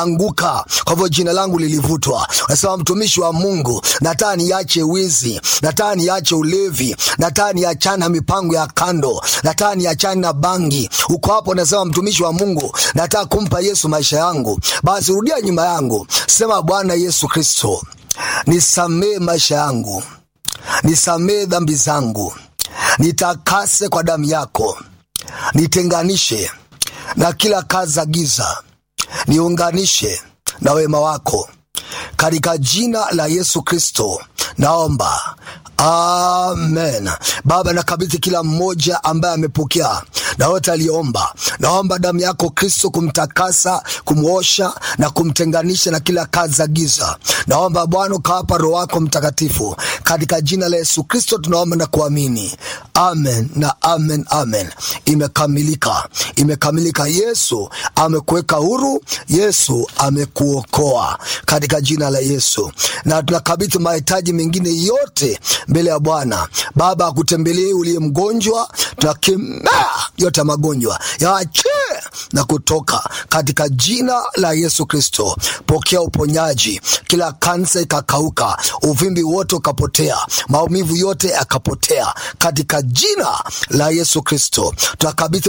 anguka, kwa hivyo jina langu lilivutwa. Nasema mtumishi wa Mungu, nataka niache wizi, nataka niache ulevi, nataka niachane na mipango ya kando, nataka niachane na bangi. Uko hapo, nasema mtumishi wa Mungu, nataka kumpa Yesu maisha yangu. Basi rudia nyuma yangu, sema Bwana Yesu Kristo, nisamee maisha yangu, nisamee dhambi zangu, nitakase kwa damu yako, nitenganishe na kila kazi za giza, niunganishe na wema wako katika jina la Yesu Kristo naomba, amen. Baba, nakabidhi kila mmoja ambaye amepokea na wote aliomba, naomba damu yako Kristo kumtakasa, kumwosha na kumtenganisha na kila kazi za giza. Naomba Bwana ukawapa Roho wako Mtakatifu katika jina la Yesu Kristo tunaomba na kuamini, amen na amen, amen. Imekamilika, imekamilika. Yesu amekuweka huru, Yesu amekuokoa katika jina la Yesu, na tunakabidhi mahitaji mengine yote mbele ya Bwana. Baba akutembelee uliye mgonjwa, tunakemea yote ya magonjwa yaachie na kutoka katika jina la Yesu Kristo. Pokea uponyaji, kila kansa ikakauka, uvimbi wote ukapotea, maumivu yote yakapotea katika jina la Yesu Kristo. Tunakabidhi